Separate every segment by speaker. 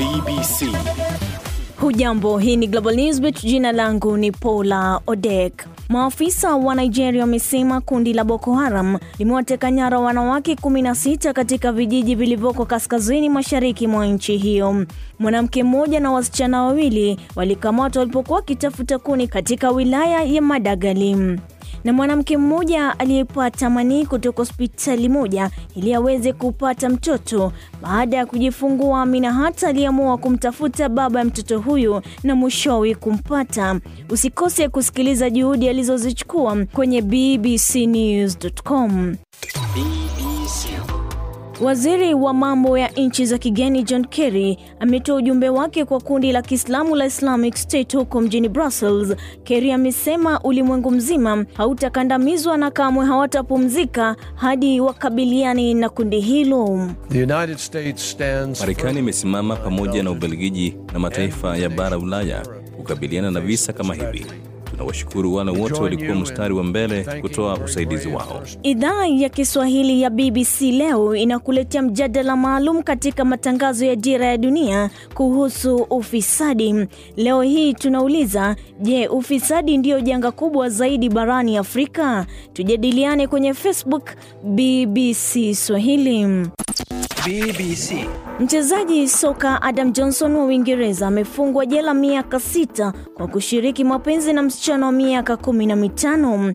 Speaker 1: BBC.
Speaker 2: Hujambo, hii ni Global Newsbeat. Jina langu ni Paula Odek. Maafisa wa Nigeria wamesema kundi la Boko Haram limewateka nyara wanawake 16 katika vijiji vilivyoko kaskazini mashariki mwa nchi hiyo. Mwanamke mmoja na wasichana wawili walikamatwa walipokuwa wakitafuta kuni katika wilaya ya Madagali na mwanamke mmoja aliyepata manii kutoka hospitali moja ili aweze kupata mtoto baada ya kujifungua. Amina hata aliamua kumtafuta baba ya mtoto huyu na mwishowe kumpata. Usikose kusikiliza juhudi alizozichukua kwenye bbcnews.com.
Speaker 1: BBC.
Speaker 2: Waziri wa mambo ya nchi za kigeni John Kerry ametoa ujumbe wake kwa kundi la Kiislamu la Islamic State huko mjini Brussels. Kerry amesema ulimwengu mzima hautakandamizwa na kamwe hawatapumzika hadi wakabiliane na kundi hilo.
Speaker 3: The United States stands
Speaker 4: Marekani imesimama pamoja na Ubelgiji na mataifa ya bara Ulaya kukabiliana na visa kama hivi. Tunawashukuru wale wote walikuwa mstari wa mbele kutoa usaidizi wao.
Speaker 2: Idhaa ya Kiswahili ya BBC leo inakuletea mjadala maalum katika matangazo ya Dira ya Dunia kuhusu ufisadi. Leo hii tunauliza, je, ufisadi ndiyo janga kubwa zaidi barani Afrika? Tujadiliane kwenye Facebook BBC Swahili.
Speaker 1: BBC.
Speaker 2: Mchezaji soka Adam Johnson wa Uingereza amefungwa jela miaka sita kwa kushiriki mapenzi na msichana wa miaka kumi na mitano.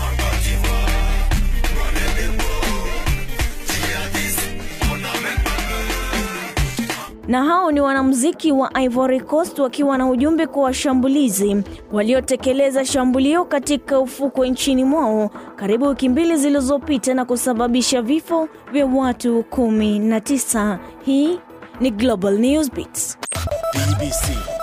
Speaker 2: na hao ni wanamuziki wa Ivory Coast wakiwa na ujumbe kwa washambulizi waliotekeleza shambulio katika ufukwe nchini mwao karibu wiki mbili zilizopita na kusababisha vifo vya watu kumi na tisa. Hii ni Global News Beats.
Speaker 1: BBC.